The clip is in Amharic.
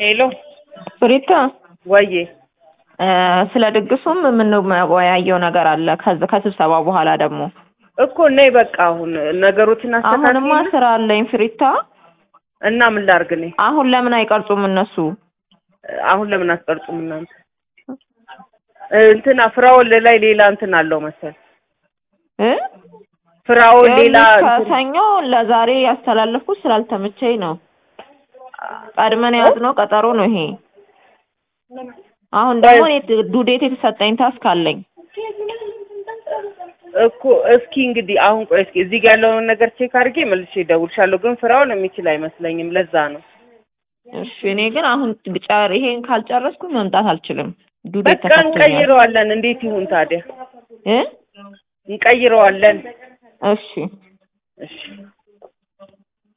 ሄሎ ፍሪታ ወዬ እ ስለ ድግሱም የምንወያየው ነገር አለ። ከዚ ከስብሰባ በኋላ ደግሞ እኮ ነይ በቃ አሁን ነገሮችን አሁንማ አስተካክል ስራ አለኝ ፍሪታ። እና ምን ላድርግ እኔ አሁን ለምን አይቀርጹም እነሱ? አሁን ለምን አትቀርጹም እናንተ እ እንትና ፍራኦል ላይ ሌላ እንትን አለው መሰል እ ፍራኦል ሌላ ይኸውልሽ እንትን- ከሰኞ ለዛሬ ያስተላለፍኩት ስላልተመቸኝ ነው። ቀድመን የያዝነው ቀጠሮ ነው ይሄ። አሁን ደግሞ እኔ ዱዴት የተሰጠኝ ታስክ አለኝ። እኮ እስኪ እንግዲህ አሁን ቆይ እስኪ እዚህ ጋር ያለውን ነገር ቼክ አድርጌ መልሼ እደውልሻለሁ። ግን ፍራኦል የሚችል አይመስለኝም። ለዛ ነው እሺ እኔ ግን አሁን ጨር ይሄን ካልጨረስኩ መምጣት አልችልም። ዱዴት በቃ ተሰጥቶኛል እንቀይረዋለን። እንዴት ይሁን ታዲያ? እ እንቀይረዋለን። እሺ እሺ